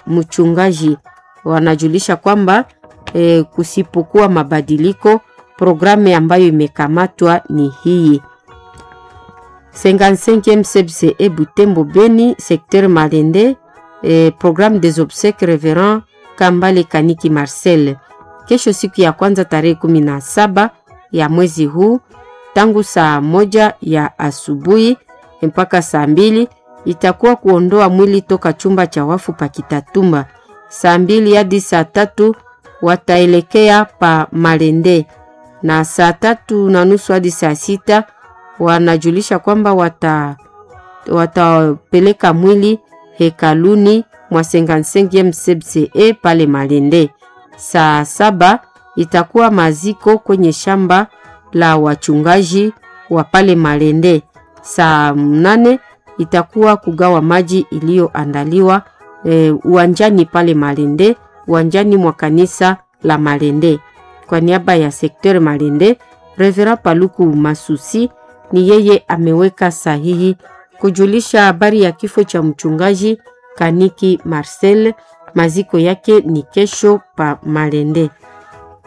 mchungaji. Wanajulisha kwamba e, kusipokuwa mabadiliko, programu ambayo imekamatwa ni hii 55e CBCE Butembo Beni, secteur Malende, eh, programme des obsèques Reverend Kambale Kaniki Marcel. Kesho siku ya kwanza tarehe kumi na saba ya mwezi huu tangu saa moja ya asubuhi mpaka saa mbili itakuwa kuondoa mwili toka chumba cha wafu pa Kitatumba. Saa mbili hadi saa tatu wataelekea pa Malende na saa tatu na nusu hadi saa sita wanajulisha kwamba wata watapeleka mwili hekaluni mwa 55e CBCE pale Malende. Saa saba itakuwa maziko kwenye shamba la wachungaji wa pale Malende. Saa mnane itakuwa kugawa maji iliyoandaliwa e, uwanjani pale Malende, uwanjani mwa kanisa la Malende. Kwa niaba ya sekter Malende, Reverend Paluku Masusi ni yeye ameweka sahihi kujulisha habari ya kifo cha mchungaji Kaniki Marcel. Maziko yake ni kesho pa Malende.